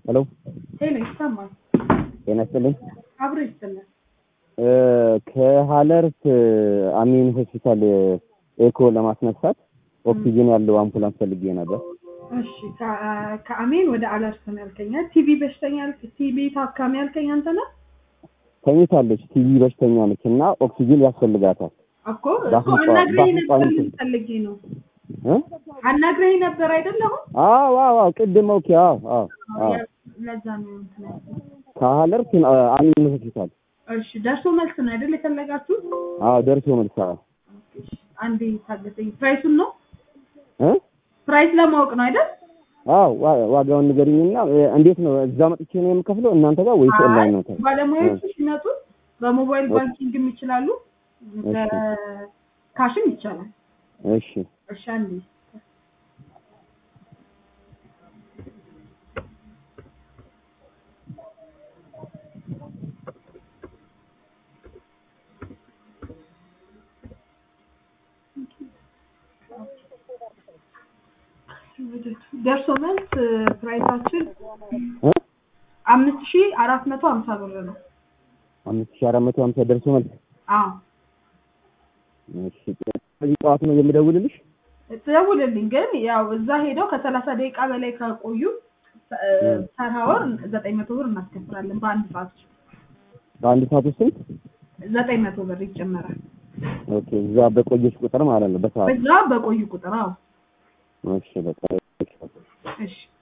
ሄሎ ሄሎ ይሰማል። ጤና ይስጥልኝ። አብሮ ይስጥልን። ከሀለርት አሚን ሆስፒታል ኤኮ ለማስነሳት ኦክሲጅን ያለው አምቡላንስ ፈልጌ ነበር። እሺ ከ- ከአሜን ወደ አለርት ነው ያልከኝ። ቲቪ በሽተኛ ያልክ- ቲቪ ታካሚ ያልከኝ አንተ ነህ ተኝታለች፣ ቲቪ በሽተኛ ነች እና ኦክሲጅን ያስፈልጋታል። እኮ እኮ በአፍንጫ- አናግረኝ ነበር በአፍንጫ ምን ፈልጌ ነው እ? አናግረኝ ነበር አይደለም? አዎ አዎ አዎ፣ ቅድም ኦኬ። አዎ አዎ አዎ፣ ለዛ ነው እንትን ያልኩት። ከሀለርት አሚን ሆስፒታል። እሺ ደርሶ መልስ ነው አይደል የፈለጋችሁት? አዎ ደርሶ መልስ። አዎ እሺ፣ አንዴ ታገሰኝ። ፕራይሱን ነው እ? ፕራይስ ለማወቅ ነው አይደል? አዎ ዋ- ዋጋውን ንገሪኝና እ፣ እንዴት ነው እዛ መጥቼ ነው የምከፍለው እናንተ ጋር ወይስ ኦንላይን ነው? ባለሙያዎቹ ሲመጡ በሞባይል ኦኬ። ባንኪንግም ይችላሉ፣ በካሽም ይቻላል። እሺ እሺ አንዴ ደርሶ መልስ ፕራይሳችን እ? አምስት ሺህ አራት መቶ ሀምሳ ብር ነው። አምስት ሺህ አራት መቶ ሀምሳ ደርሶ መልስ። አዎ እሺ ስለዚህ ጠዋት ነው የምደውልልሽ? ትደውልልኝ። ግን ያው እዛ ሄደው ከሰላሳ ደቂቃ በላይ ከቆዩ ፐር ሀወር ዘጠኝ መቶ ብር እናስከፍላለን። በአንድ ሰዓት በአንድ ሰዓት ውስጥ ስንት? ዘጠኝ መቶ ብር ይጨመራል። ኦኬ እዛ በቆየች ቁጥር ማለት ነው በሰዓት በዛ በቆዩ ቁጥር። አዎ እሺ በቃ እሺ